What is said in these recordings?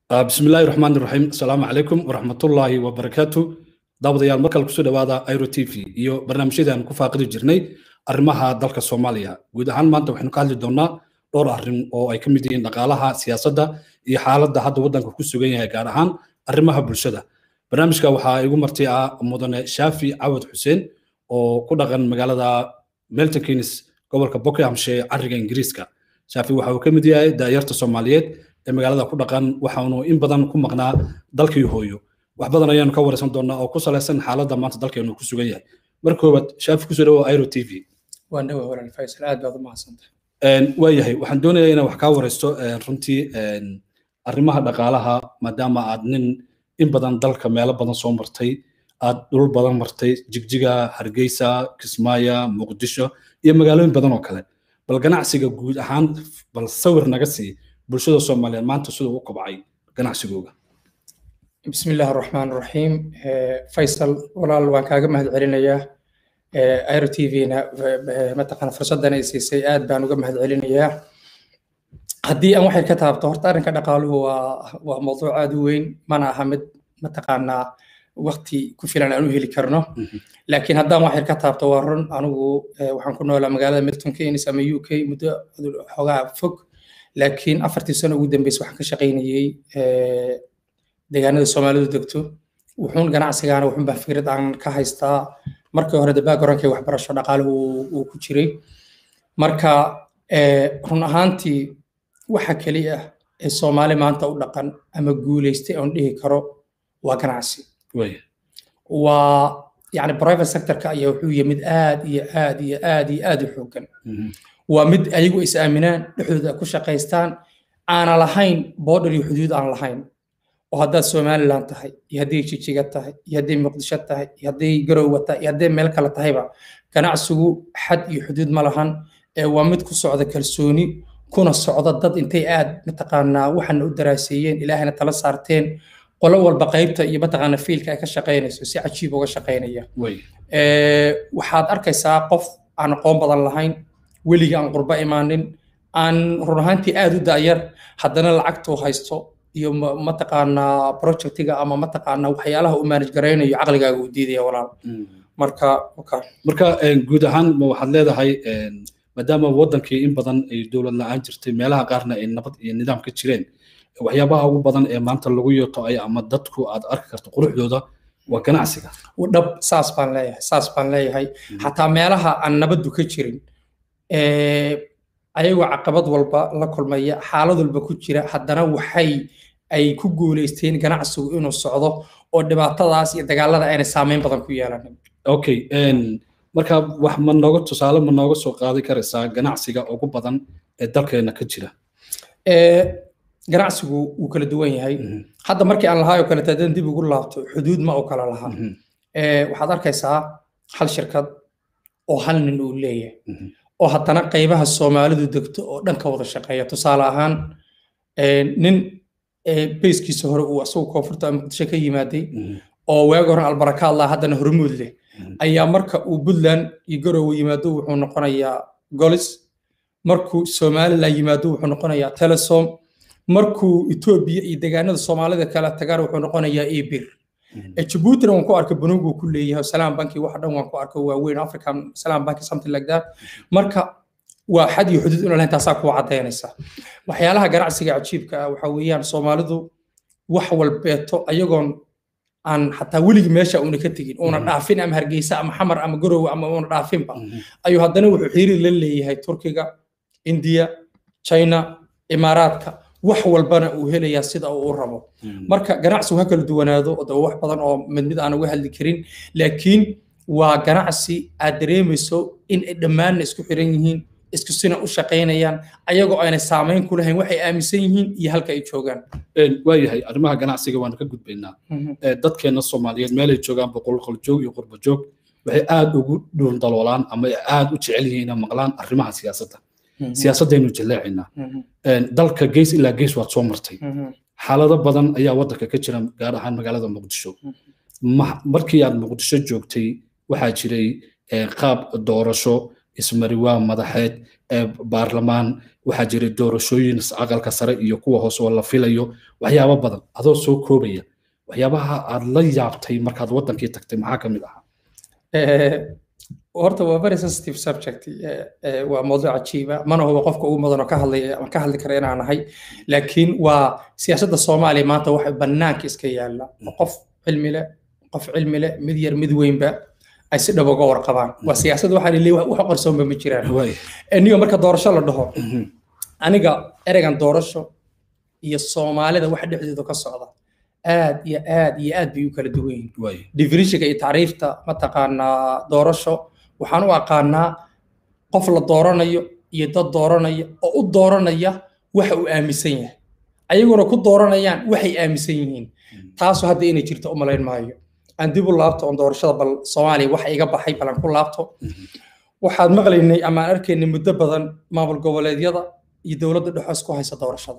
بسم الله الرحمن الرحيم السلام عليكم ورحمة الله وبركاته daawadayaal markale kusoo dhawaada iro t v iyo barnaamijyadaan ku faaqidi jirnay arrimaha dalka soomaaliya guud ahaan maanta waxaynu ka hadli doonaa dhowr arrin oo ay ka mid yihiin dhaqaalaha siyaasadda iyo xaaladda hadda waddanka ku sugan yahay gaar ahaan arrimaha bulshada barnaamijka waxaa igu marti ah mudane shaafi cawad xuseen oo ku dhaqan magaalada melton keynes gobolka buckinghamshire cariga ingiriiska shaafi waxa uu ka mid yahay daayarta soomaaliyeed ee magaalada ku dhaqan waxaanu in badan ku maqnaa dalkii hooyo wax badan ayaanu ka waraysan doonaa oo ku salaysan xaaladda maanta dalkeenu ku sugan yahay marka koowaad shaafi kusoo dhawo iro t v waan dhawa walaal faysal aad baad u mahadsantahay waa yahay waxaan doonayaa inaan wax kaa waraysto runtii arrimaha dhaqaalaha maadaama aad nin in badan dalka meelo badan soo martay aad dhul badan martay jigjiga hargeysa kismaayo muqdisho iyo magaalooyin badan oo kale bal ganacsiga guud ahaan bal sawir naga sii bulshada soomaaliyeed maanta siduu u kobcay ganacsigooga بسم الله الرحمن الرحيم فيصل walaal waan kaaga mahad celinayaa airo t v-na mataqaana fursaddan ay siisay aad baan uga mahad celinayaa haddii aan waxay ka taabto horta arrinka dhaqaaluhu waa waa mawduuc aad u weyn mana aha mid mataqaanaa waqti ku filan aan u heli karno laakiin haddaan waxay ka taabto waa run anigu waxaan ku noolaa magaalada milton keynes ama u k muddo xoogaa fog laakiin afartii sano ugu dambeysa waxaan ka shaqaynayey deegaanada soomaalidu degto wuxuun ganacsigaana wuxuun baa fikrad aan ka haystaa markii hore backgroundkii waxbarasho dhaqaaluhu uu ku jiray marka run ahaantii waxa keliya ee soomaali maanta u dhaqan ama guulaystay oon dhihi karo waa ganacsi waa yani private sectorka ayaa wuxuu yahay mid aad iyo aad iyo aad iyo aad u xoogan waa mid ayagu is aaminaan dhexdooda ku shaqaystaan aana lahayn border iyo xuduud aan lahayn oo haddaad somaliland tahay iyo hadday jijiga tahay iyo hadday muqdisho tahay iyo hadday garowa tahay iyo hadday meel kale tahayba ganacsigu xad iyo xuduud ma lahan ee waa mid ku socda kalsooni kuna socda dad intay aad mataqaanaa waxana u daraaseeyeen ilaahayna tala saarteen qolo walba qaybta iyo mataqaana fiilka ay ka shaqaynayso si cajiib uga shaqaynaya waxaad arkaysaa qof aan aqoon badan lahayn weligii aan qurbo imaanin aan run ahaantii aad u da'yar haddana lacagtuu haysto iyo mataqaanaa projectiga ama mataqaanaa waxyaalaha uu manage garaynayo caqligaaga uu diidaya walaal marka marka guud ahaan ma waxaad leedahay maadaama wadankii in badan ay dowlad la-aan jirtay meelaha qaarna ay nabad iyo nidaam ka jireen waxyaabaha ugu badan ee maanta lagu yeeto ay ama dadku aad arki karto quruxdooda waa ganacsiga dhab saas baan leeyahay saas baan leeyahay xataa meelaha aan nabaddu ka jirin ayagoo caqabad walba la kulmaya xaalad walba ku jira haddana waxay ay ku guulaysteen ganacsigu inuu socdo oo dhibaatadaas iyo dagaalada ayna saameyn badan ku yeelanin okay marka wax ma nooga tusaale ma nooga soo qaadi karaysaa ganacsiga ugu badan ee dalkeena ka jira ganacsigu wuu kala duwan yahay hadda markii aan lahaa oo kaleeto haddaan dib ugu laabto xuduud ma oo kala lahaa waxaad arkaysaa hal shirkad oo hal nin uu leeyahay oo haddana qaybaha soomaalidu degto oo dhan ka wada shaqeeya tusaale ahaan nin bayskiisa hore uu asagu koonfurta muqdisho ka yimaaday oo waagi hore albarakaad laha haddana hormuud leh ayaa marka uu puntland iyo garowe yimaado wuxuu noqonayaa golis markuu somaliland yimaado wuxuu noqonayaa telesom markuu etoobiya iyo deegaanada soomaalida kala tagaan wuxuu noqonayaa ebir Djibouti waan ku arkay banugu ku leeyahay Salaam Banki wax dhan waan ku arkay waaweyn African Salaam Banki something like that marka waa xad iyo xuduud inuu lahayn taasaa ku cadaynaysa waxyaalaha ganacsiga cajiibka ah waxa weeyaan Soomaalidu wax walbeeto ayagoon aan xataa weligii meesha uuna ka tegin uuna dhaafin ama hargeysa ama xamar ama garowe ama uuna dhaafinba ayuu haddana wuxuu xiriir la leeyahay Turkiga India China Imaaraadka wax walbana uu helayaa sida uu rabo marka ganacsigu ha kala duwanaado oo wax badan oo mid mid aan uga hadli karin laakiin waa ganacsi aad dareemayso in ay dhammaanna isku xiran yihiin isku sina u shaqaynayaan ayagoo aanay saamayn ku lahayn waxay aaminsan yihiin iyo halka ay joogaan waayahay arrimaha ganacsiga waanu ka gudbaynaa dadkeena soomaaliyeed meelay joogaan boqolqol joog iyo qurba joog waxay aad ugu dhuun daloolaan ama aad u jecel yihiin inay maqlaan arrimaha siyaasadda siyaasaddaynu jaleecaynaa dalka gees ilaa gees waad soo martay xaalado badan ayaa waddanka ka jira gaar ahaan magaalada muqdisho markii aad muqdisho joogtay waxaa jiray qaab doorasho ismariwaa madaxeed baarlamaan waxaa jiray doorashooyin aqalka sare iyo kuwa hoose oo la filayo waxyaabo badan adoo soo koobaya waxyaabaha aad la yaabtay markaad wadankii tagtay maxaa ka mid ahaa horta waa very sensitive subject waa mawduuc cajiiba mana huba qofka ugu mudan oo ka hadlay ama ka hadli kara inaan ahay laakiin waa siyaasadda soomaaliya maanta waxay bannaanka iska yaalla qof cilmi leh qof cilmi leh mid yar mid weynba ay si dhab uga warqabaan waa siyaasad waxaa lili wax qarsoonba ma jiraan niyo marka doorasho la dhaho aniga ereygan doorasho iyo soomaalida waxa dhexdeedu ka socda aad iyo aad iyo aad bay u kala duwan yihiin definitionka iyo tacriifta mataqaanaa doorasho waxaan u aqaanaa qof la dooranayo iyo dad dooranaya oo u dooranaya waxa uu aaminsan yahay ayaguna ku dooranayaan waxay aaminsan yihiin taasu hadda inay jirto u malayn maayo aan dib u laabto oon doorashada bal soomaaliya waxa iga baxay bal aan ku laabto waxaad maqlaynay ama aan arkaynay muddo badan maamul goboleedyada iyo dowladda dhexoos ku haysa doorashada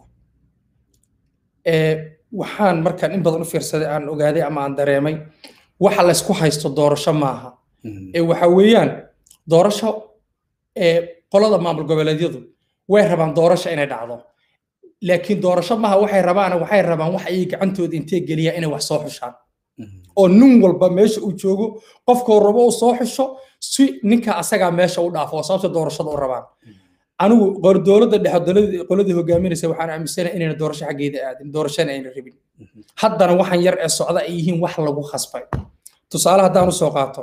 waxaan markaan in badan u fiirsaday aan ogaaday ama aan dareemay waxa laysku haysto doorasho maaha ee waxa weeyaan doorasho qolada maamul goboleedyadu way rabaan doorasho inay dhacdo laakiin doorasho maaha waxay rabaan waxay rabaan wax ay gacantooda intee geliyaan inay wax soo xushaan oo nin walba meesha uu joogo qofkoo rabo uu soo xusho si ninka asagaa meesha u dhaafo oo sababta doorashada u rabaan anigu dowladda dhexe qoladii hogaaminaysa waxaan aaminsanahay inayna doorasho xaggeeda aadin doorashana ayna rabin haddana waxaan yar ee socda ay yihiin wax lagu khasbay tusaale haddaan usoo qaato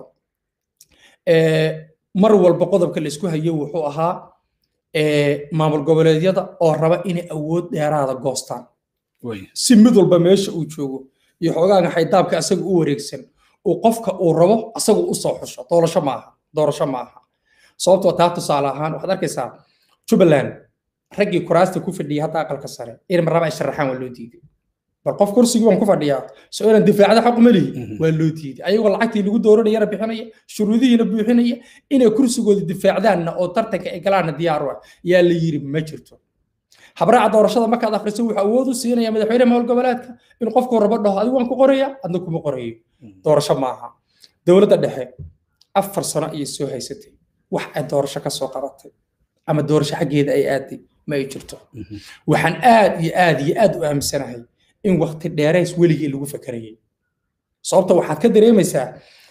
mar walba qodobka la isku hayo wuxuu ahaa maamul goboleedyada oo raba inay awood dheeraada goostaan si mid walba meesha uu joogo iyo xoogaaga xaydaabka asaga u wareegsan uu qofka uu rabo asagu u soo xusho doorasho ma aha doorasho ma aha sababtoo taa tusaale ahaan waxaad arkaysaa jubbaland raggii kuraasta ku fadhiyay hadda aqalka sare in marraba ay sharaxaan waa loo diiday bal qof kursigii waan ku fadhiyaa soo inaan difaacda xaq uma lihi waa loo diiday ayagoo lacagtii lagu dooranayana bixinaya shuruudihiina buuxinaya inay kursigooda difaacdaanna oo tartanka ay galaanna diyaar u ah yaa la yiri ma jirto habraaca doorashada markaad akhriso wuxuu awood u siinaya madaxweyne maamul goboleedka in qofku rabo dhaho adigu waan ku qoraya adna kuma qorayo doorasho maaha dowladda dhexe afar sano ayay soo haysatay wax ay doorasho ka soo qabatay ama doorasho xaggeeda ay aaday ma ay jirto waxaan aad iyo aad iyo aad u aaminsanahay in waqti dheerays weligii lagu fakarayay sababta waxaad ka dareemaysaa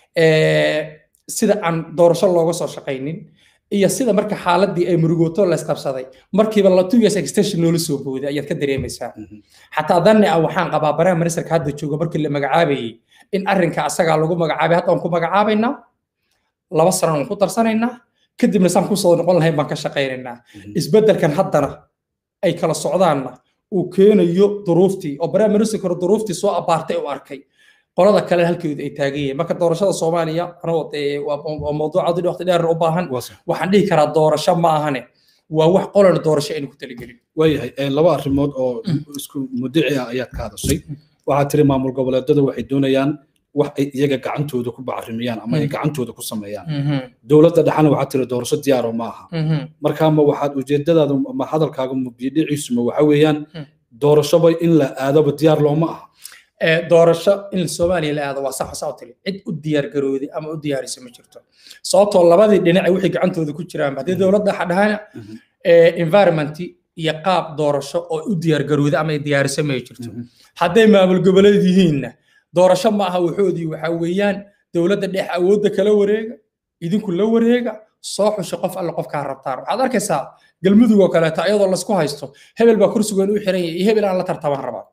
sida aan doorasho looga soo shaqaynin iyo sida marka xaaladii ay murugooto la isqabsaday markiiba la two years extension loola soo booday ayaad ka dareemaysaa xataa danni ah waxaan qabaa baraha ministarka hadda jooga markii la magacaabayay in arrinka asagaa lagu magacaabay hadda waan ku magacaabaynaa laba sano aan ku darsanaynaa kadibna saan ku soo noqon lahayn baan ka shaqaynaynaa isbeddelkan haddana ay kala socdaanna uu keenayo duruuftii oo baraha ministarka duruuftii soo abaartay u arkay qolada kale halkeedu ay taagan yihiin marka doorashada soomaaliya anoo waa mawduuc adii waqti dheer u baahan waxaan dhihi karaa doorasho ma ahane waa wax qolana doorasho aynu ku talagelin waayahay laba arrimood oo isku mudici ah ayaad ka hadashay waxaad tiri maamul goboleedada waxay doonayaan wax ay iyaga gacantooda ku bacrimiyaan ama ay gacantooda ku sameeyaan dowladda dhexana waxaad tiri doorasho diyaaro ma aha marka ma waxaad ujeedadaada ma hadalkaaga mubidhiciisuma waxa weeyaan doorashoba in la aadaba diyaar looma aha doorasho in soomaaliya la aado waa sax saa u tiri cid u diyaar garooday ama u diyaarisa ma jirto sababtoo labadii dhinac wixii gacantooda ku jiraan haddii dowladda dhahana environment iyo qaab doorasho oo u diyaar garooday ama ay diyaarisa ma jirto hadday maamul goboleed yihiinna doorasho ma aha waxoodii waxa weeyaan dowladda dhex awoodda kala wareega idinku la wareega soo xusho qof alle qofkaa rabtaan waxaad arkaysaa galmudug oo kaleeto ayadoo laysku haysto hebel baa kursigoon u xiran yahay iyo hebel aan la tartamaan rabaa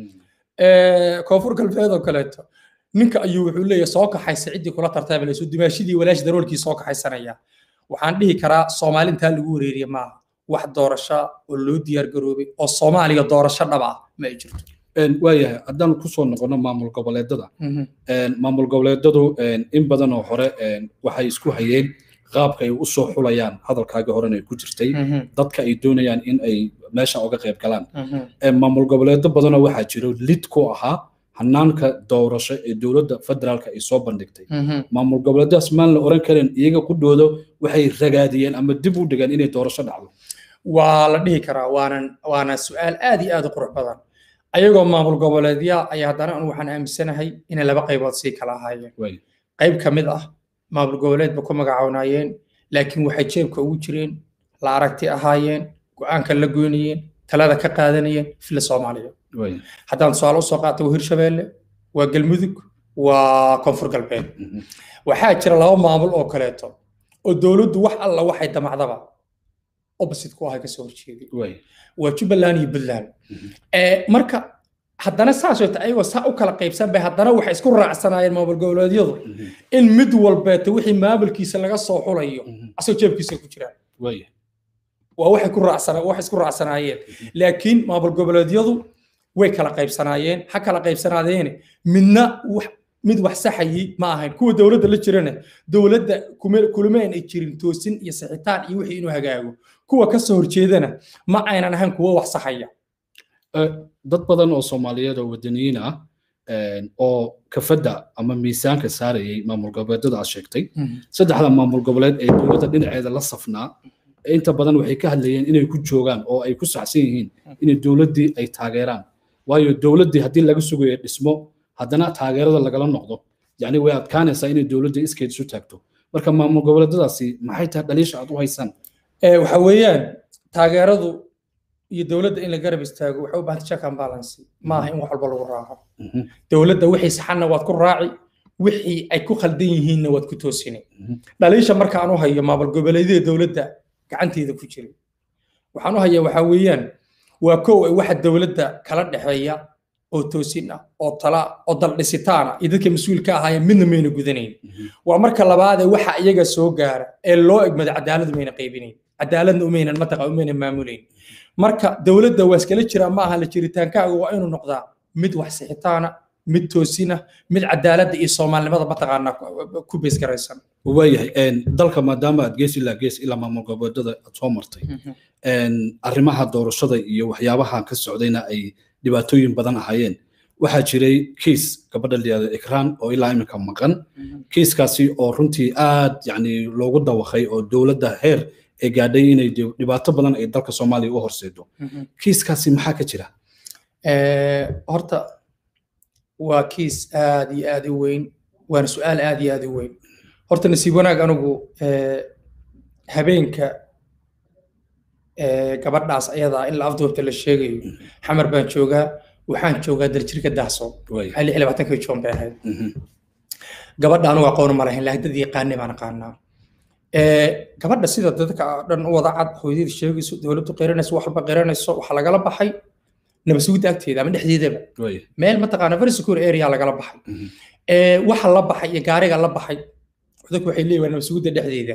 koonfur galbeed oo kaleeto ninka ayuu wuxuu leeyahay soo kaxaysa ciddii kula tartaamayso dimaashidii walaashi daroolkii soo kaxaysanaya waxaan dhihi karaa soomaali intaa lagu wareeriye maaha wax doorasho oo loo diyaar garoobay oo soomaaliya doorasho dhab ah ma ay jirto waayahay haddaan kusoo noqono maamul goboleedada maamul goboleedadu in badan oo hore waxay isku hayeen qaabka ay u soo xulayaan hadalkaagii horena ay ku jirtay dadka ay doonayaan in ay meesha uga qayb galaan maamul goboleedo badanoo waxaa jiro lid ku ahaa hanaanka doorasho ee dowladda federaalka ay soo bandhigtay maamul goboleedaas maan la oran karin iyaga qudhooda waxay ragaadiyeen ama dib u dhigeen inay doorasho dhacdo waa la dhihi karaa waanan waana su-aal aad iyo aad u qurux badan ayagoo maamul goboleedya ayaa haddana anu waxaan aaminsanahay inay laba qaybood sii kala ahaayeen qayb ka mid ah maamul goboleed ba ku magacaawnayeen laakiin waxay jeebka ugu jireen la aragti ahaayeen go-aanka la goynayeen talada ka qaadanayeen fila soomaaliya haddaan tusaale usoo qaata waa hirshabeelle waa galmudug waa koonfur galbeed waxaa jira laba maamul oo kaleeto oo dowladdu wax alla waxay damacdaba opposite ku ahay kasoo horjeeday waa jubbaland iyo puntland marka haddana saasoo ta ayagoo saa u kala qaybsan bay haddana waxay isku raacsanaayeen maamul goboleedyadu in mid walbeeta wixii maamulkiisa laga soo xulayo asagoo jeebkiisa ku jiraan waa waxay ku raacsana waxay isku raacsanaayeen laakiin maamul goboleedyadu way kala qaybsanaayeen ha kala qaybsanaadeene midna wax mid wax saxayay ma ahayn kuwa dowladda la jirana dowladda kulama ay jirin toosin iyo sixitaan iyo wixii inuu hagaago kuwa ka soo horjeedana ma aynan ahayn kuwa wax saxaya dad badan oo soomaaliyeed oo wadaniyiin ah oo kafadda ama miisaanka saarayay maamul goboleedyada aad sheegtay saddexda maamul goboleed ee dowladda dhinaceeda la safnaa inta badan waxay ka hadlayeen inay ku joogaan oo ay ku saxsan yihiin inay dowladdii ay taageeraan waayo dowladdii haddii laga sugayo dhismo haddana taageerada lagala noqdo yacni way adkaanaysaa inay dowladdii iskeed isu taagto marka maamul goboleedyadaasi maxay tahay dhaliisha aad u haysaan waxa weeyaan taageeradu iyo dowladda in la garab istaago waxay u baahantay check and balance ma aha in wax walba lagu raaco dowladda wixii saxanna waad ku raaci wixii ay ku khaldan yihiinna waad ku toosini dhaliisha marka aan u hayo maamul goboleedyada dowladda gacanteeda ku jiray waxaan u hayaa waxaa weeyaan waa kow ay waxa dowladda kala dhexeeya oo toosin ah oo tala oo daldhisitaan ah iyo dadka mas-uulka ahaayeen midna mayna gudanayn waa marka labaadee waxa iyaga soo gaara ee loo egmada cadaaladu mayna qaybinayn cadaaladna umaynan mataqa umayna maamulayn marka dowladda waa iskala jiraa ma aha la jiritaankaaga waa inuu noqdaa mid wax sixitaana mid toosina mid cadaaladda iyo soomaalinimada mataqaanaa ku beesgaraysan waayahay dalka maadaama aad gees ilaa gees ilaa maamul goboleedyada aad soo martay arrimaha doorashada iyo waxyaabaha ka socdayna ay dhibaatooyin badan ahaayeen waxaa jiray kiis gabadha layihahdo ikraan oo ilaa iminka maqan kiiskaasi oo runtii aad yani loogu dawaqay oo dowladda heer ay gaadhay inay dhibaato badan ay dalka soomaaliya u horseedo kiiskaasi maxaa ka jira horta waa kiis aad iyo aad u weyn waana su-aal aad iyo aad u weyn horta nasiib wanaag anigu habeenka gabadhaas ayadaa in la afduubta la sheegayo xamar baan joogaa waxaan joogaa daljirka dahso waxay lix labaatanka joon bay ahayd gabadha anigu aqoon ma lahayn laakiin dad yaqaanay baan aqaanaa gabadha sida dadka dhan u wada cad hooyadii sheegayso dowladdu qiranayso wax walba qiranayso waxaa lagala baxay nabasugidda agteeda ama dhexdeedaba meel mataqaana very secure area lagala baxay waxa la baxay iyo gaariga la baxay dadku waxay leeyihin waa nabasugidda dhexdeeda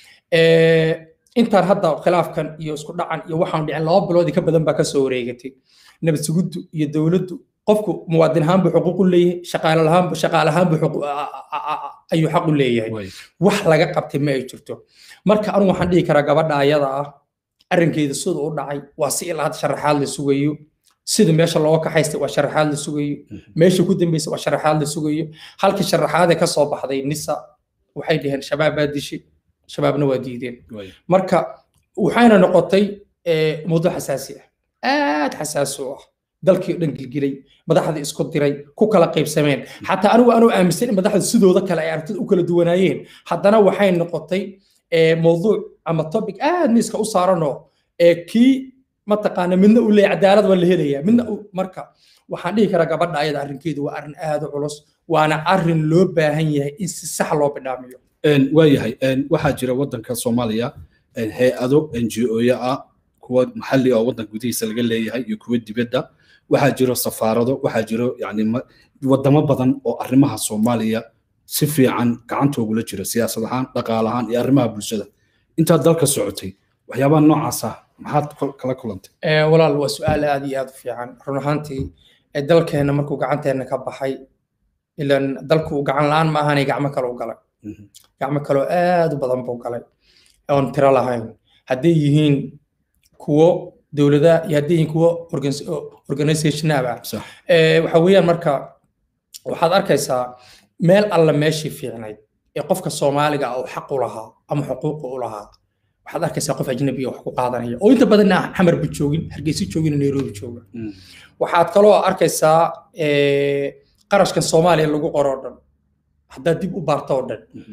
intaan hadda khilaafkan iyo isku dhacan iyo waxaan dhicin laba biloodii ka badan baa kasoo wareegatay nabadsugiddu iyo dowladdu qofku muwaadin ahaan buu xuquuq u leeyahay shaqaale ahaan shaqaale ahaan buu ayuu xaq u leeyahay wax laga qabtay ma ay jirto marka anigu waxaan dhihi karaa gabadha ayada ah arrinkeeda sida u dhacay waa si ilaa hadda sharaxaad la sugayo sida meesha looga kaxaystay waa sharaxaad la sugayo meesha ku dambeysay waa sharaxaad la sugayo halkii sharaxaadee ka soo baxday nisa waxay dhaheen shabaab baa dishay shabaabna waa diideen marka waxayna noqotay mawduuc xasaasi ah aad xasaasi u ah dalkii dhan gilgilay madaxda isku diray ku kala qaybsameen xataa anigu anuu aaminsan in madaxda sidooda kale ay aragtida u kala duwanaayeen haddana waxay noqotay mawduuc ama topic aad miiska u saaranoo kii mataqaana midna uu leeyahay cadaalad waa la helayaa midna marka waxaan dhihi karaa gabadha ayada arrinkeedu waa arrin aad u culus waana arrin loo baahan yahay in si sax loo bidhaamiyo waayahay waxaa jira waddanka soomaaliya hay-ado n g o-ya ah kuwa maxalli oo waddanka gudihiisa laga leeyahay iyo kuwa dibadda waxaa jiro safaarado waxaa jiro yani wadamo badan oo arrimaha soomaaliya si fiican gacantoogula jiro siyaasad ahaan dhaqaale ahaan iyo arrimaha bulshada intaad dalka socotay waxyaabaha noocaasa maxaad kala kulantay walaal waa su-aal aad iyo aad u fiican run ahaantii dalkeenna markuu gacanteena ka baxay ilan dalku gacan la-aan ma ahanay gacmo kale u galay gacmo kaloo aad u badan buu galay oon tiro lahayn hadday yihiin kuwo dowladaha iyo hadday yihiin kuwo organizationaba waxa weeyaan marka waxaad arkaysaa meel alla meeshii fiicnayd ee qofka soomaaliga uu xaq u lahaa ama xuquuqa u lahaa waxaad arkaysaa qof ajnabiya wax ku qaadanaya oo inta badanna xamarba joogin hargeysa joogin nairobi jooga waxaad kaloo arkaysaa qarashkan soomaaliya lagu qoro o dhan haddaad dib u baarto oo dhan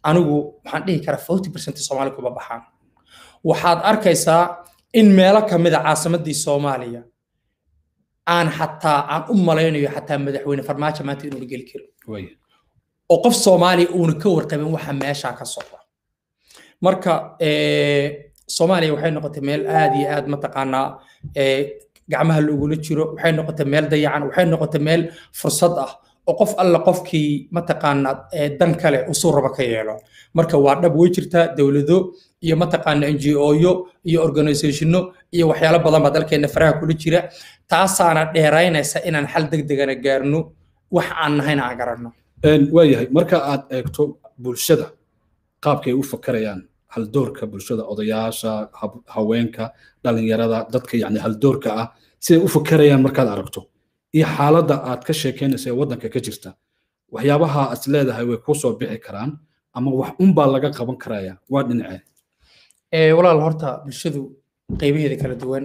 anigu waxaan dhihi karaa forty percent soomaali kuma baxaan waxaad arkaysaa in meelo ka mid a caasimadii soomaaliya aan xataa aan u malaynayo xataa madaxweyne farmaajo maanta inuuna geli karin oo qof soomaaliya uuna ka warqabin waxa meeshaa ka socda marka soomaaliya waxay noqotay meel aad iyo aad mataqaanaa gacmaha loogula jiro waxay noqotay meel dayacan waxay noqotay meel fursad ah oo qof alla qofkii mataqaanaa dan kale usuu raba ka yeelo marka waa dhab way jirtaa dowlado iyo mataqaana n g oyo iyo organizationo iyo waxyaalo badan baa dalkeena faraha kula jira taasaana dheeraynaysa inaan xal degdegana gaarno wax aan nahayna aan garanno waayahay marka aad eegto bulshada qaabkay u fakarayaan haldoorka bulshada odayaasha haweenka dhalinyarada dadka yani haldoorka ah siday u fakarayaan markaad aragto iyo xaaladda aad ka sheekeynaysa ee waddanka ka jirta waxyaabaha as leedahay way kuu soo bixi karaan ama wax unbaa laga qaban karaya waa dhinacee walaal horta bulshadu qaybaheeda kala duwan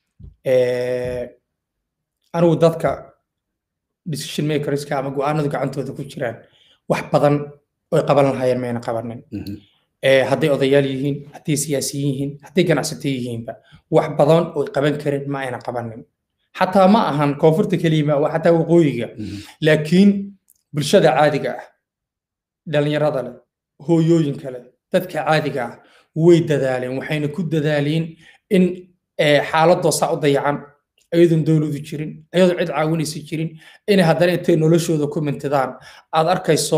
anigu dadka decision makerska ama go-aanadu gacantooda ku jiraan wax badan oy qaban lahaayeen mayna qabanin hadday odayaal yihiin hadday siyaasiyiin yihiin hadday ganacsato yihiinba wax badan oy qaban karin ma ayna qabanin xataa ma ahan koonfurta keliyima waa xataa waqooyiga laakiin bulshada caadiga ah dhalinyarada leh hooyooyinka leh dadka caadiga ah way dadaaleen waxayna ku dadaaleen in xaaladoosaa u dayacan ayadoon dowladu jirin ayadoo cid caawinaysa jirin inay haddana intay noloshooda ku mintidaan aad arkayso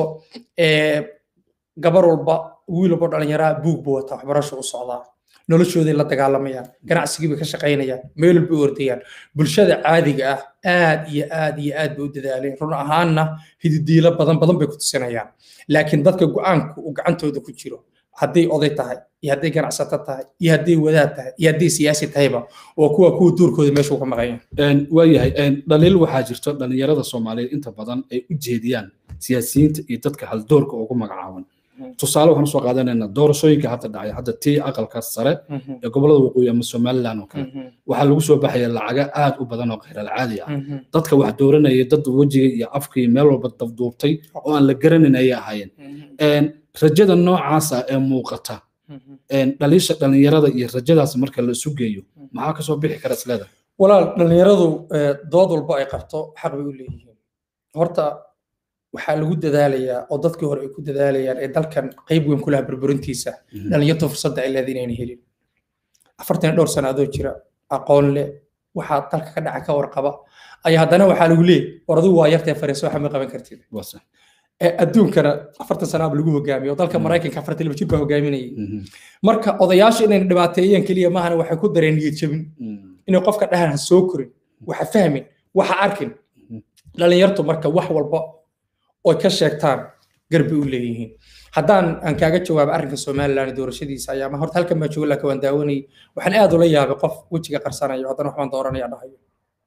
gabar walba wiil walba dhalinyaraa buug buu wataa waxbarasho u socdaa noloshooday la dagaalamayaan ganacsigii bay ka shaqaynayaan meel walba u ordayaan bulshada caadiga ah aad iyo aad iyo aad bay u dadaaleen run ahaanna hididiilo badan badan bay ku tusinayaan laakiin dadka go-aanku uu gacantooda ku jiro hadday oday tahay iyo hadday ganacsato tahay iyo hadday wadaad tahay iyo hadday siyaasi tahayba waa kuwa kuwa duurkooda meeshuu ka maqayan waayahay dhaliil waxaa jirto dhalinyarada soomaaliyeed inta badan ay u jeediyaan siyaasiyiinta iyo dadka haldoorka ugu magacaaban tusaale waxaan usoo qaadanaynaa doorashooyinka hadda dhacay hadda tii aqalka sare ee gobolada waqooyi ama somaliland oo kale waxaa lagu soo baxaya lacaga aad u badan oo khayral caadi ah dadka wax dooranaya dad wejiga iyo afka iyo meel walba dabduubtay oo aan la garanayn ayay ahaayeen rajada noocaasa ee muuqata dhaliisha dhalinyarada iyo rajadaas marka la isu geeyo maxaa kasoo bixi kara isleeda walaal dhalinyaradu dood walba ay qabto xaq bay u leeyihiin horta waxaa lagu dadaalayaa oo dadkii hore ay ku dadaalayaan ee dalkan qayb weyn ku laha burburintiisa dhalinyartu fursadda ay leedahay inayna helin afartan iyo dhowr sano adoo jira aqoon leh waxaa dalka ka dhaca ka warqaba ayaa haddana waxaa lagu leeyay war adigu waa yartee fariiso waxa ma qaban kartid adduunkana afartan sanaaba lagu hogaamiyo oo dalka maraykanka afartan laba jir baa hogaaminayay marka odayaasha inayna dhibaateeyeen keliya maahana waxay ku dareen niyad jabin inay qofka dhahan ha soo korin waxa fahmin waxa arkin dhalinyartu marka wax walba oy ka sheegtaan garbi u leeyihiin haddaan aan kaaga jawaabo arrinka somaliland doorashadiisa ayaa ma horta halkan baa jooga laakiin waan daawanayay waxaan aad ula yaabay qof wejiga qarsanayo haddana waxbaan dooranaya dhahayo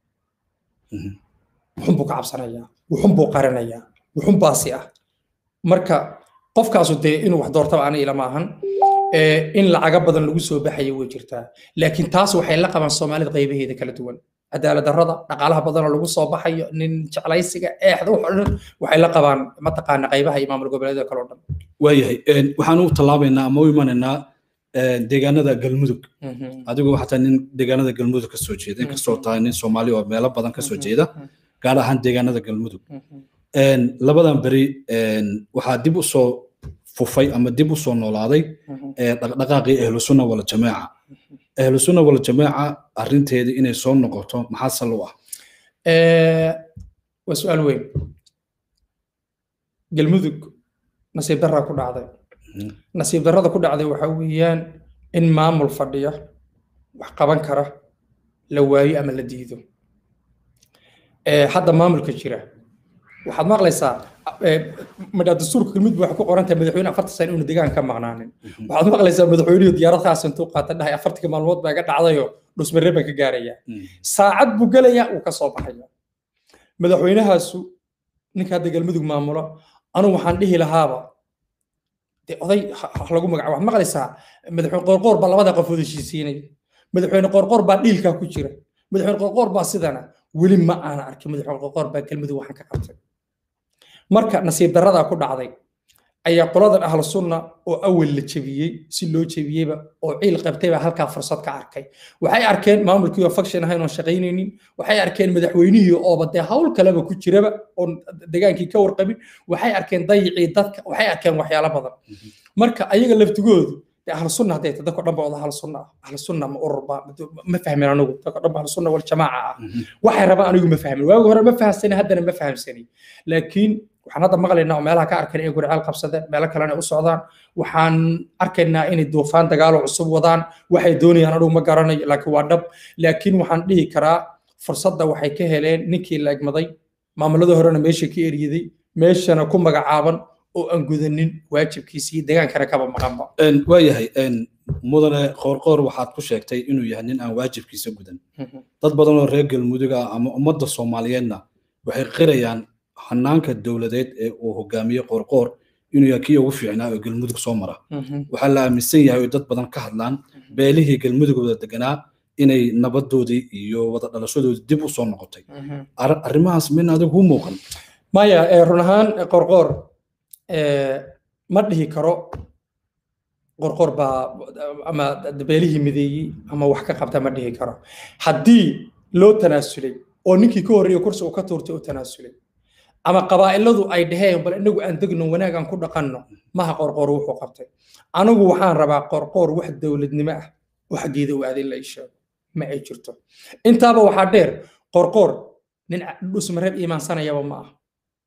wuxun buu ka cabsanayaa wuxun buu qarinayaa wuxun baasi ah marka qofkaasu dee inuu wax doortaba ana ilama ahan in lacaga badan lagu soo baxayo way jirtaa laakiin taas waxay la qabaan soomaalida qaybaheeda kala duwan cadaalad darrada dhaqaalaha badanoo lagu soo baxayo nin jeclaysiga eexda wax dhan waxay la qabaan mataqaana qaybaha iyo maamul goboleedyada kale oo dhan waayahay waxaan u tallaabaynaa ama u imanaynaa deegaanada galmudug adigu xataa nin deegaanada galmudug kasoo jeeda inkastoo tahay nin soomaali oo meelo badan kasoo jeeda gaar ahaan deegaanada galmudug labadan beri waxaa dib u soo fufay ama dib u soo noolaaday dhaqdhaqaaqii ahlusunna wala jamaaca ahlusunna wala jamaaca arrinteeda inay soo noqoto maxaa sal u ah waa su-aal weyn galmudug nasiib darraa ku dhacday nasiib darrada ku dhacday waxa weeyaan in maamul fadhiya wax qaban kara la waayo ama la diido hadda maamulka jira waxaad maqlaysaa madhaa dastuurka galmudug waxay ku qoran tahay madaxweyne afartan sano inuu deegaan ka maqnaanin waxaad maqlaysaa madaxweynuhu diyaarad khaas intuu qaata dhahay afartanka maalmood baa iga dhacdayo dhusmarre baan ka gaaraya saacad buu gelayaa uu ka soo baxaya madaxweynahaasu ninka hadda galmudug maamulo anugu waxaan dhihi lahaaba de oday lagu magaca waxaad maqlaysaa madaxweyne qoorqoor baa labada qofood heshiisiinaya madaxweyne qoorqoor baa dhiilkaa ku jira madaxweyne qoorqoor baa sidana weli ma aana arkin madaxweyne qoorqoor baa galmudug waxaan ka qabtay marka nasiib darradaa ku dhacday ayaa qoladan ahlu sunna oo awal la jebiyey si loo jebiyeyba oo ciil qabtay baa halkaa fursad ka arkay waxay arkeen maamulkii oo faction ahayn oon shaqaynaynin waxay arkeen madaxweynihii ooba dee hawl kaleba ku jiraba oon degaankii ka warqabin waxay arkeen dayicii dadka waxay arkeen waxyaalo badan marka ayaga laftigoodu dee ahlu sunna hadday tahay dadka dhan ba wada ahlu sunna ah ahlu sunna ma ururba ma fahmin anigu dadka dhan ba ahlu sunna wal jamaaca ah waxay rabaan anigu ma fahmin waagi hore ma fahamsani haddana ma fahamsani laakiin waxaan hadda maqlaynaa oo meelaha ka arkayna inay guriceel qabsadeen meelo kalena u socdaan waxaan arkaynaa inay duufaan dagaalo cusub wadaan waxay doonayaan anigu ma garanayo laakiin waa dhab laakiin waxaan dhihi karaa fursadda waxay ka heleen ninkii la egmaday maamuladii horena meesha ka eryaday meeshana ku magacaaban oo aan gudanin waajibkiisii degaankana kaba maqanba waayahay mudane qoorqoor waxaad ku sheegtay inuu yahay nin aan waajibkiisa gudan dad badan oo reer galmudug ah ama ummadda soomaaliyeedna waxay qirayaan hanaanka dowladeed ee uu hogaamiye qoorqoor inuu yahay kii ugu fiicnaa oo galmudug soo mara waxaa la aaminsan yahay oo dad badan ka hadlaan beelihii galmudugooda deganaa inay nabadoodii iyo wada dhalashadoodii dib u soo noqotay arrimahaas min adigu u muuqan maya run ahaan qorqoor ma dhihi karo qorqoor baa ama beelihii mideeyey ama wax ka qabta ma dhihi karo haddii loo tanaasulay oo ninkii ka horreeyey kursi uu ka tuurtay u tanaasulay ama qabaa'iladu ay dhaheen bal inagu aan degno wanaag aan ku dhaqanno maha qorqoor wuxuu qabtay anigu waxaan rabaa qorqoor wax dowladnimo ah oo xaggeeda u aadin la ii sheego ma ay jirto intaaba waxaa dheer qorqoor nin dhusmareeb iimaansanayaba ma aha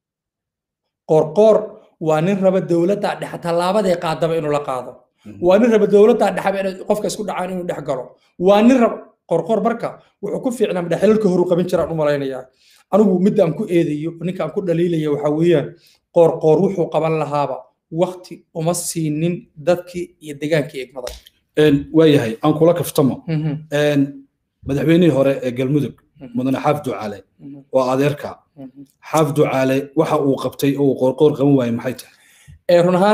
qorqoor waa nin raba dowladda dhexe tallaabadee qaadaba inuu la qaado waa nin raba dowladda dhexeba inay qofka isku dhacaan inuu dhex galo waa nin raba qorqoor marka wuxuu ku fiicnaa madhaxelalka horu qaban jiraan u malaynayaa anigu midda aan ku eedayo ninka aan ku dhaliilaya waxaa weeyaan qoorqoor wuxuu qaban lahaaba wakti uma siinin dadkii iyo degaankii egmaday waayahay aan kula kaftamo madaxweynihii hore ee galmudug mudane xaaf ducaale waa adeerka xaaf ducaale waxa uu qabtay oo uu qoorqoor qaban waayey maxay tahay run ahaan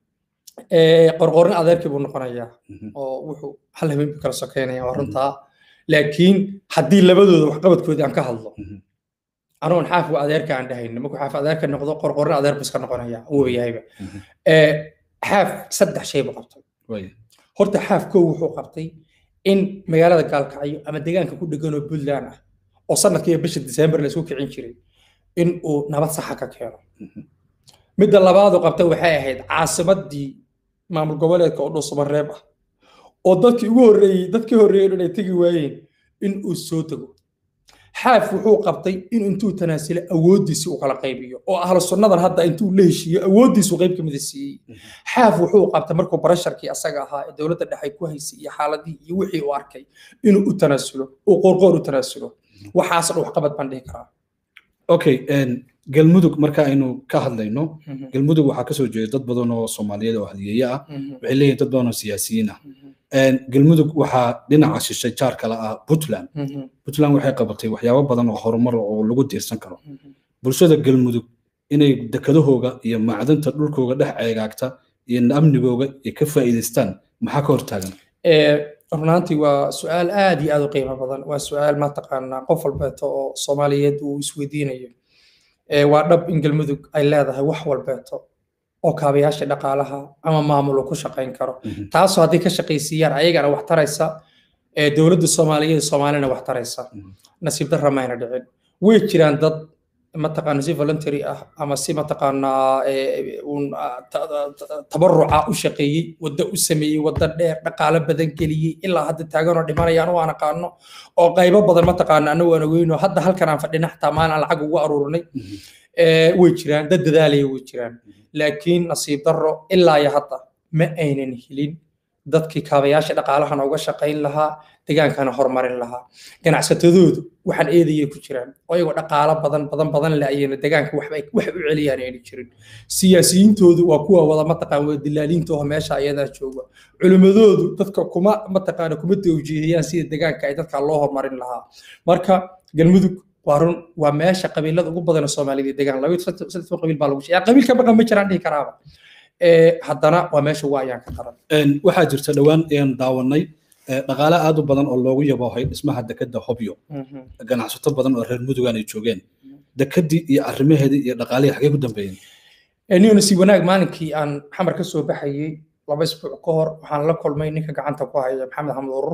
qorqoorin adeerkii buu noqonayaa oo wuxuu hal habeen buu kala sokeynaya waa runtaa laakiin haddii labadooda waxqabadkoodii aan ka hadlo anuun xaaf waa adeerka aan dhahayno markuu xaaf adeerka noqdo qorqorin adeer buu iska noqonaya uu yahayba xaaf saddex shay buu qabtay horta xaaf kow wuxuu qabtay in magaalada gaalkacyo ama deegaanka ku dhegan oo puntland ah oo sanadkii bisha disembar la isku kicin jiray in uu nabad saxa ka keeno midda labaadu qabtay waxay ahayd caasimadii maamul goboleedka oo dhuusamareeb ah oo dadkii ugu horreeyey dadkii horreeyey inay tegi waayeen in uu soo tago xaaf wuxuu qabtay in intuu tanaasulay awooddiisi uu kala qaybiyo oo ahlu sunnadan hadda intuu la heshiiyo awooddiisu qayb ka mida siiyey xaaf wuxuu qabtay markuu barasharkii asaga ahaa ee dowladda dhexe ku haysay iyo xaaladii iyo wixii uu arkay inuu u tanaasulo uu qoorqoor u tanaasulo waxaas dhan waxqabad baan dhihi karaa okay galmudug marka aynu ka hadlayno galmudug waxaa kasoo jeeda dad badan oo soomaaliyeed oo hadiyeeye ah waxay leeyihin dad badan oo siyaasiyiin ah galmudug waxaa dhinaca shishay jaar kale ah puntland puntland waxay qabatay waxyaabo badan oo horumar oo lagu diirsan karo bulshada galmudug inay dekadahooga iyo macdanta dhulkooga dhex ceegaagta iyo amnigooga ay ka faa'iidaystaan maxaa ka hortaagan runaantii waa su-aal aad iyo aad u qiimo badan waa su-aal mataqaanaa qof walbeeto oo soomaaliyeed uu isweydiinayo waa dhab in galmudug ay leedahay wax walbeeto oo kaabayaasha dhaqaalaha ama maamul ku shaqayn karo taasoo haddii ka shaqaysiiyaan ayagana wax taraysa dowladda soomaaliyeed soomaalina wax taraysa nasiib darra mayna dhicin way jiraan dad mataqaana si voluntary ah ama si mataqaanaa tabaruca u shaqeeyey wadda u sameeyey wadda dheer dhaqaalo badan geliyey ilaa hadda taaganoo dhimanaya anu aan aqaano oo qaybo badan mataqaana anagu aan ogeyno hadda halkan aan fadhina xataa maalin lacag ugu aruurinay way jiraan dad dadaalaya way jiraan laakiin nasiib darro ilaa iyo hadda ma aynan helin dadkii kaabayaasha dhaqaalahana uga shaqayn lahaa degaankana horumarin lahaa ganacsatadoodu waxaan eedayay ku jiraan oo iyagoo dhaqaalo badan badan badan le ayayna degaanka waxba wax u celiyaan ayna jirin siyaasiyiintoodu waa kuwa wada mataqaan wada dilaaliinta oo meesha ayadaa jooga culimmadoodu dadka kuma mataqaana kuma tawjiihiyaan sida degaanka ay dadka loo horumarin lahaa marka galmudug waa run waa meesha qabiilada ugu badan soomaalida degaan laba saddex qabiil baa lagu sheegay qabiil ka baqan ma jiraan dhihi karaaba haddana waa meesha waa ayaan ka qaran waxaa jirta dhowaan ayaan daawanay dhaqaale aad u badan oo loogu yaboohay dhismaha dekadda hobyo ganacsato badan oo reer mudugan ay joogeen dekadii iyo arrimaheedii iyo dhaqaalihii xagee ku dambeeyeen niyona si wanaag maalinkii aan xamar ka soo baxayey laba isbuuc ka hor waxaan la kulmay ninka gacanta ku haya maxamed axmed urur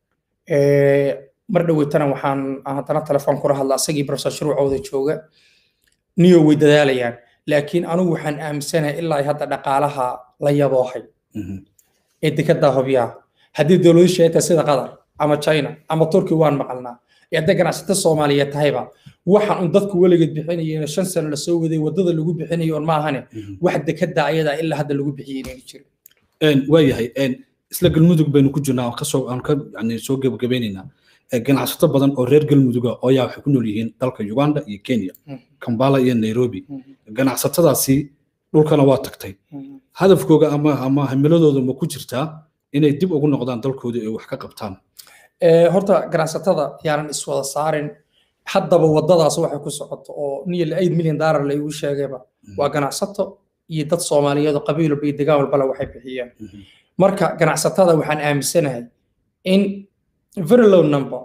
mar dhoweytana waxaan haddana telefoon kula hadla asagii professor shuruucooda jooga niyo way dadaalayaan laakiin anigu waxaan aaminsanahay ilaa hadda dhaqaalaha la yaboohay ee dekedaa hobyaha haddii dowladu sheegta sida qatar ama china ama turki waan maqalnaa ee hadday ganacsata soomaaliyeed tahayba waxaan un dadku weligeed bixinayeen shan sano lasoo waday wadada lagu bixinayo on maahane wax dekeda ayadaa ilaa hadda lagu bixiyey inayna jirin waayahay isla galmudug baynu ku jirnaa kasoo aan ka yani soo gebagabaynaynaa ganacsato badan oo reer galmuduga oo ayaa waxay ku nool yihiin dalka uganda iyo kenya kambala iyo nairobi ganacsatadaasi dhulkana waa tagtay hadafkooga ama ama himiladooda ma ku jirtaa inay dib ugu noqdaan dalkooda ay wax ka qabtaan horta ganacsatada yaanan iswada saarin haddaba wadadaas waxay ku socoto oo niyo eight million dollar la igu sheegayba waa ganacsato iyo dad soomaaliyeed oo qabiil walba iyo degaan walbala waxay bixiyeen marka ganacsatada waxaan aaminsanahay in very low number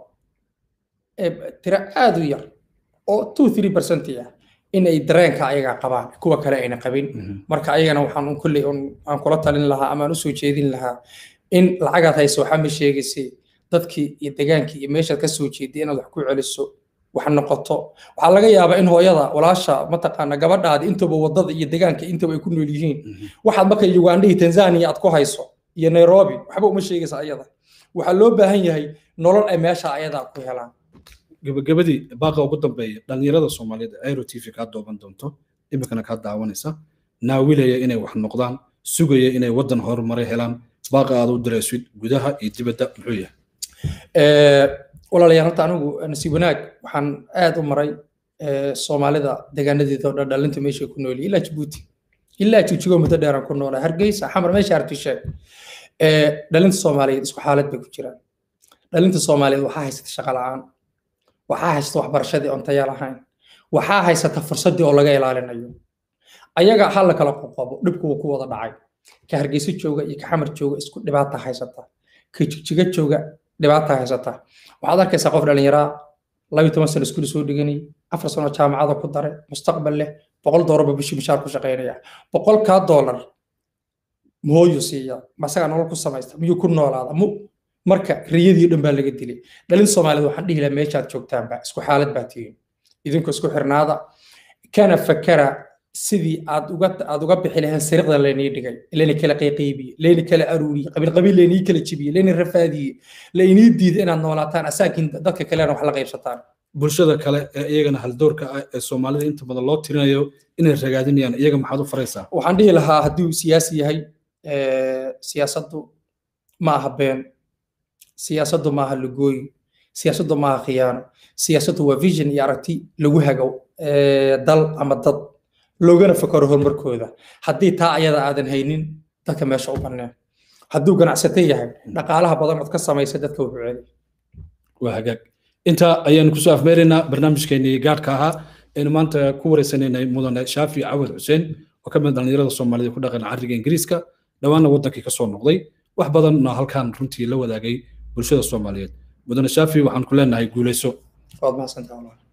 tira aad u yar oo two three percent ah in ay dareenka ayaga qabaan kuwa kale ayna qabin marka ayagana waxaan kulley aan kula talin lahaa ama aan usoo jeedin lahaa in lacagaad hayso waxaa ma sheegaysay dadkii iyo degaankii iyo meeshaad ka soo jeeday inaad wax ku celiso wax noqoto waxaa laga yaabaa in hooyada walaasha mataqaana gabadhaadi intaba wadada iyo degaanka intaba ay ku nool yihiin waxaad marka uganda iyo tanzania aad ku hayso iyo nairobi waxba uma sheegaysa ayada waxaa loo baahan yahay nolol ay meesha ayadaa ku helaan gabagabadii baaqa ugu dambeeya dhallinyarada soomaaliyeed aero t v kaa dooban doonto iminkana kaa daawanaysa naawilaya inay wax noqdaan sugaya inay waddan horumare helaan baaqa aad u diraysid gudaha iyo dibadda muxuu yahay walaalayaal horta anigu nasiib wanaag waxaan aad u maray soomaalida deegaanadeeda oo dhan dhalinta meeshay ku nool ilaa jabuuti ilaa jigjigo muddo dheeraan ku noolaa hargeysa xamar meesha artisheeg dhalinta soomaaliyeed isku xaalad bay ku jiraan dhalinta soomaaliyeed waxaa haysata shaqo la'aan waxaa haysata waxbarashadii oon taya lahayn waxaa haysata fursaddii oo laga ilaalinayo ayaga ha la kala qoqobo dhibku wuu ku wada dhacay ka hargeysa jooga iyo ka xamar jooga isku dhibaata haysata ka jigjiga jooga dhibaata haysata waxaad arkaysaa qof dhallinyaraa labiyo toban sano iskuul soo dhiganay afar sano jaamacada ku daray mustaqbal leh boqol doolarba bishii mishaar ku shaqaynaya boqolkaa doolar muhooyu siiya masagaa nolol ku samaysta miyuu ku noolaada mu marka riyadii dhan baa laga dilay dhalin soomaaliyeed waxaan dhihi lahaa meeshaad joogtaanba isku xaalad baa tihiin idinku isku xirnaada kana fakara sidii aad uga aad uga bixi lahayn sariiqda laynii dhigay layni kala qayqaybiye layni kala aruuriye qabiil qabiil laynii kala jibiye layni rafaadiye laynii diiday inaad noolaataan asaakiin dadka kalena wax la qaybsataan bulshada kale ee iyagana haldoorka ah ee soomaalida inta badan loo tirinayo inay ragaadinayaan iyaga maxaad u faraysaa waxaan dhihi lahaa haddii uu siyaasi yahay siyaasaddu ma aha been siyaasaddu ma aha lugooyi siyaasaddu ma aha khiyaano siyaasaddu waa vision iyo aragti lagu hago dal ama dad loogana fakaro horumarkooda haddii taa ayada aadan haynin dadka meesha u banneen hadduu ganacsato yahay dhaqaalaha badan ood ka samaysa dadka wuxuu celi waa hagaag intaa ayaanu kusoo afmeeraynaa barnaamijkeenii gaadhka ahaa aynu maanta ku wareysanaynay mudane shaafi cawad xuseen oo ka mid dhallinyarada soomaalida ku dhaqan carriga ingiriiska dhowaanna waddankii kasoo noqday wax badanna halkan runtii la wadaagay bulshada soomaaliyeed mudane shaafi waxaan ku leenahay guuleyso waad mahadsantaha